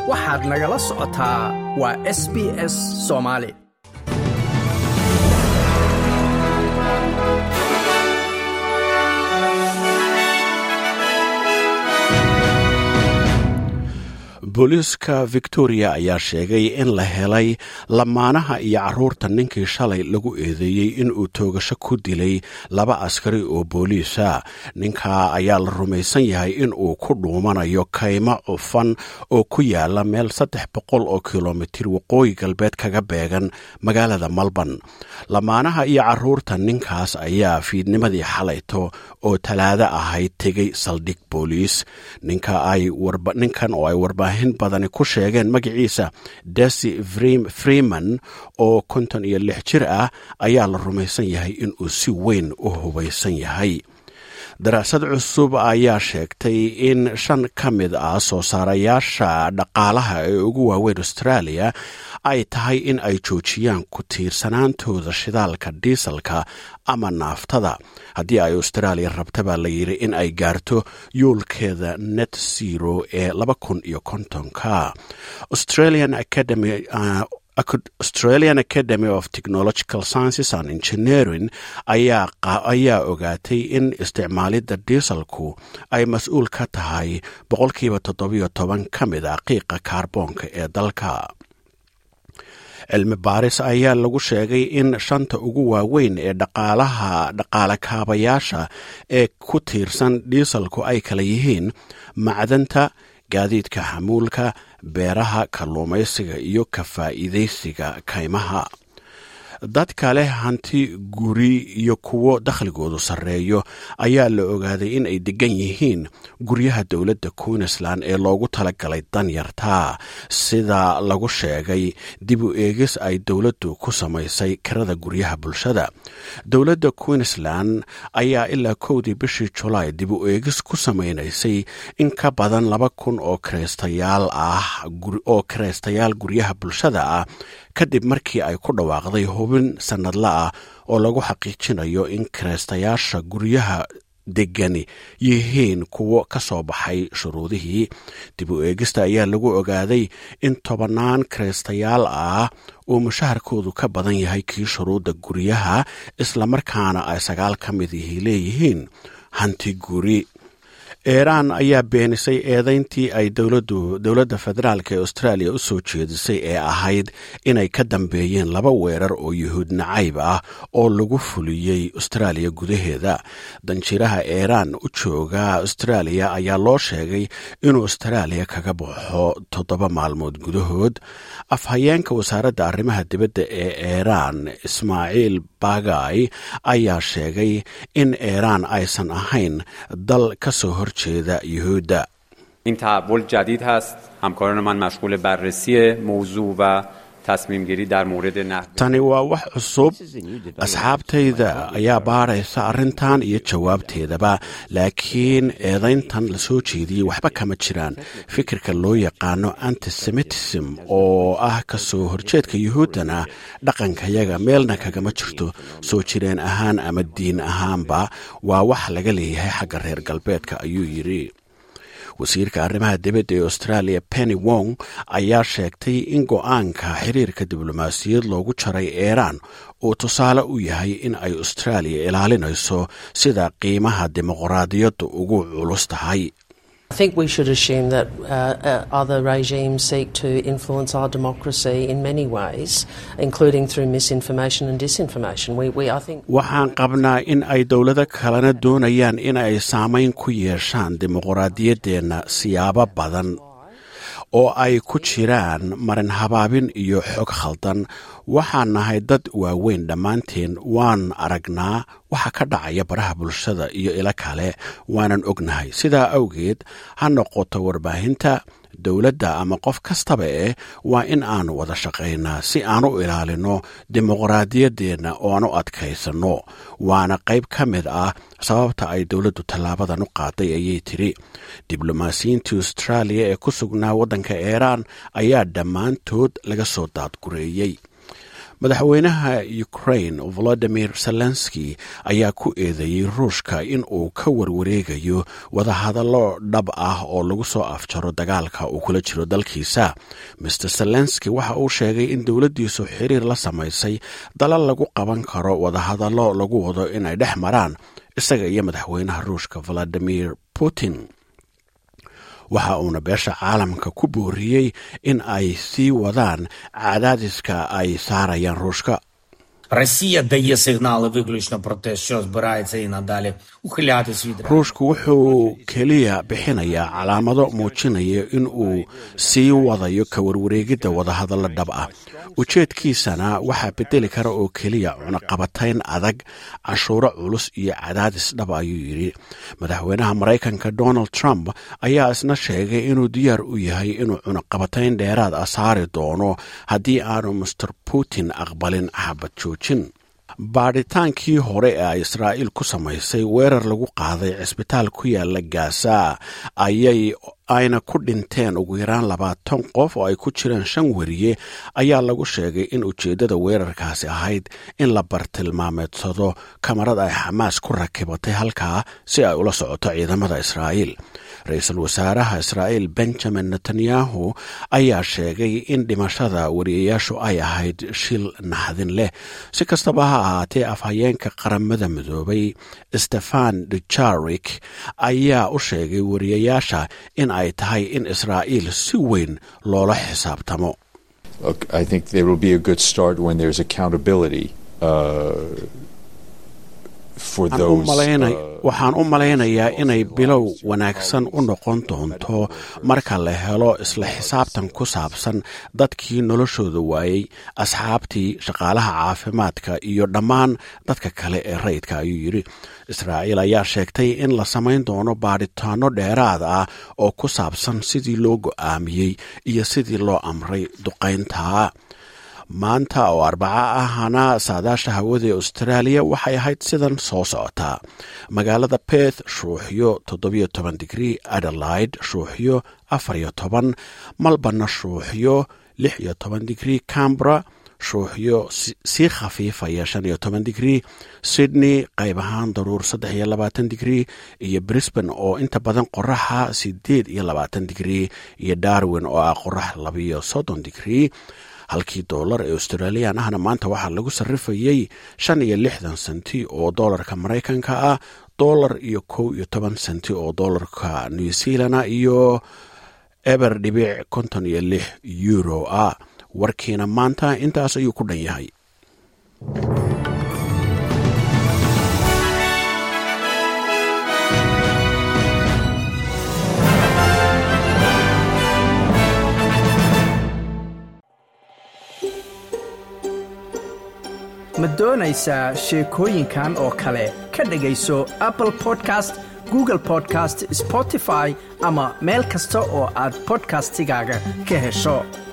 waxaad nagala socotaa waa s b s soomaali booliiska victoria ayaa sheegay in la helay lamaanaha iyo caruurta ninkii shalay lagu eedeeyey inuu toogasho ku dilay laba askari oo booliisa ninkaa ayaa la rumaysan yahay inuu ku dhuumanayo kaymo cufan oo ku yaala meel saddex boqol oo kilomitir waqooyi galbeed kaga beegan magaalada melbourne lamaanaha iyo caruurta ninkaas ayaa fiidnimadii xalayto oo talaado ahayd tegay saldhig booliis ninkan oo ay warbaahin badani ku sheegeen magaciisa desi freeman oo konton iyo lix jir ah ayaa la rumaysan yahay inuu si weyn u hubaysan yahay daraasad cusub ayaa sheegtay in shan ka mid ah soo saarayaasha dhaqaalaha ee ugu waaweyn australia ay tahay in ay joojiyaan ku tiirsanaantooda shidaalka diisalka ama naaftada haddii ay australia rabta baa la yidhi in ay gaarto yoolkeeda net zero ee laba kun iyo kontonka australian academy australian academy of technological sciences and engineering ayaa ogaatay in isticmaalidda diisalku ay mas-uul ka tahay boqolkiiba toddobiyo toban ka mid a qiiqa kaarboonka ee dalka cilmi baaris ayaa lagu sheegay in shanta ugu waaweyn ee dhaqaalaha dhaqaale kaabayaasha ee ku tiirsan diisalku ay kala yihiin macdanta gaadiidka xamuulka beeraha kalluumaysiga iyo ka faa'iidaysiga kaymaha dadka leh hanti guri iyo kuwo dakhligoodu sarreeyo ayaa la ogaaday in ay degan yihiin guryaha dowladda queensland ee loogu talagalay danyarta sida lagu sheegay dib u eegis ay dowladdu ku samaysay kirada guryaha bulshada dowladda queensland ayaa ilaa kowdii bishii julaay dib u eegis ku samaynaysay in ka badan laba kun oo kiraystayaal ah oo kiraystayaal guryaha bulshada ah kadib markii ay ku dhawaaqday hubin sannadla ah oo lagu xaqiijinayo in kiraystayaasha guryaha degani yihiin kuwo ka soo baxay shuruudihii dib u eegista ayaa lagu ogaaday in tobannaan kiraystayaal ah uu mushaharkoodu ka badan yahay kii shuruudda guryaha islamarkaana ay sagaal ka mid ihi leeyihiin hanti guri iiraan ayaa beenisay eedayntii ay dowladda federaalk ee australia u soo jeedisay ee ahayd inay ka dambeeyeen laba weerar oo yuhuud nacayb ah oo lagu fuliyey australia gudaheeda danjiraha iiraan u jooga australia ayaa loo sheegay inuu australia kaga baxo toddoba maalmood gudahood afhayeenka wasaaradda arrimaha dibadda ee iiraan ismaaciil bagay ayaa sheegay in iiraan aysan ahayn dal ka soo hor این تحول جدید هست همکاران من مشغول بررسی موضوع و تصمیم گیری در مورد نحو tani waa wax cusub asxaabtayda ayaa baaraysa arrintan iyo jawaabteedaba laakiin eedayntan la soo jeediyey waxba kama jiraan fikirka loo yaqaano antisemitism oo ah ka soo horjeedka yuhuuddana dhaqankayaga meelna kagama jirto soo jireen ahaan ama diin ahaanba waa wax laga leeyahay xagga reer galbeedka ayuu yidhi wasiirka arrimaha dibadda ee australia penny wong ayaa sheegtay in go-aanka xiriirka diblomaasiyad loogu jaray iiraan uu tusaale u yahay in ay australia ilaalinayso sida qiimaha dimuqraadiyaddu ugu culus tahay I think we should assume that uh, uh, other regimes seek to influence our democracy in many ways, including through misinformation and disinformation. We, we, I think waxaan qabnaa in ay dowlado kalena doonayaan in ay saamayn ku yeeshaan dimuqraadiyaddeenna siyaabo badan oo ay ku jiraan marin habaabin iyo xog khaldan waxaan nahay dad waaweyn dhammaanteen waan aragnaa waxa ka dhacaya baraha bulshada iyo ilo kale waanan ognahay sidaa awgeed ha noqoto warbaahinta dowladda ama qof kastaba eh waa in aan wada shaqaynaa si aan u ilaalino dimuqraadiyaddeenna oo aan u adkaysanno waana qayb ka mid ah sababta ay dowladdu tallaabadan u qaaday ayay tidhi diblomaasiyiintii austraaliya ee ku sugnaa waddanka iiraan ayaa dhammaantood laga soo daadgureeyey madaxweynaha ukraine volodimir zelenski ayaa ku eedeeyey ruushka in uu ka warwareegayo wadahadallo dhab ah oo lagu soo afjaro dagaalka uu kula jiro dalkiisa master zelenski waxa uu sheegay in dowladdiisu xiriir la samaysay dalal lagu qaban karo wadahadallo lagu wado inay dhex maraan isaga iyo madaxweynaha ruushka valadimir putin waxa uuna beesha caalamka ku booriyey in ay sii wadaan cadaadiska ay saarayaan ruushka Росія дає сигнали виключно про те, що збирається і надалі ухилятись від ruushku wuxuu keliya bixinayaa calaamado muujinaya in uu sii wadayo ka warwareegidda wadahadallo dhab ah ujeedkiisana waxaa bedeli kara oo keliya cunaqabatayn adag canshuuro culus iyo cadaadis dhab ayuu yidhi madaxweynaha maraykanka donald trump ayaa isna sheegay inuu diyaar u yahay inuu cunaqabatayn dheeraad ah saari doono haddii aanu master putin aqbalin xabad joojin baadhitaankii hore ee ay israa'iil ku samaysay weerar lagu qaaday cisbitaal ku yaala gaasa ayay ayna ku dhinteen ugu yaraan labaatan qof oo ay ku jiraan shan weriye ayaa lagu sheegay in ujeeddada weerarkaasi ahayd in la bartilmaameedsado kamarad ay xamaas ku rakibatay halkaa si ay ula socoto ciidamada israa'iil ra-iisul wasaaraha israa'iil benjamin netanyahu ayaa sheegay in dhimashada wariyayaashu ay ahayd shil naxdin leh si kastaba ha ahaatee afhayeenka qaramada midoobay stefan dujarik ayaa u sheegay wariyayaasha in ay tahay in israa'iil si weyn loola xisaabtamo Look, I think there will be a good start when there's accountability uh, for Waxaan u those. malaynay- uh, waxaan u malaynayaa inay bilow wanaagsan u noqon doonto marka la helo isla xisaabtan ku saabsan dadkii noloshooda waayey asxaabtii shaqaalaha caafimaadka iyo dhammaan dadka kale ee rayidka ayuu yidhi israa'iil ayaa sheegtay in la samayn doono baadhitaano dheeraad ah oo ku saabsan sidii loo go'aamiyey iyo sidii loo amray duqaynta maanta oo arbaca ahana saadaasha hawada ee austraaliya waxay ahayd sidan soo socotaa magaalada beth shuuxyo toddobiyo toban digrii adelaide shuuxyo afariyo toban malbana shuuxyo lix iyo toban digrii cambra shuuxyo si- sii khafiifaya shan iyo toban digrii sydney qayb ahaan daruur saddex iyo labaatan digrii iyo brisbane oo inta badan qoraxa sideed iyo labaatan digrii iyo darwin oo ah qorax labiyo soddon digrii halkii doolar ee australiyan ahna maanta waxaa lagu sarrifayey shan iyo lixdan senti oo doolarka maraykanka ah doolar iyo kow iyo toban senti oo doolarka new zealana iyo eber dhibic konton iyo lix euro ah warkiina maanta intaas ayuu ku dhan yahay ma doonaysaa sheekooyinkan oo kale ka dhegayso apple podcast google podcast spotify ama meel kasta oo aad podcastigaaga ka hesho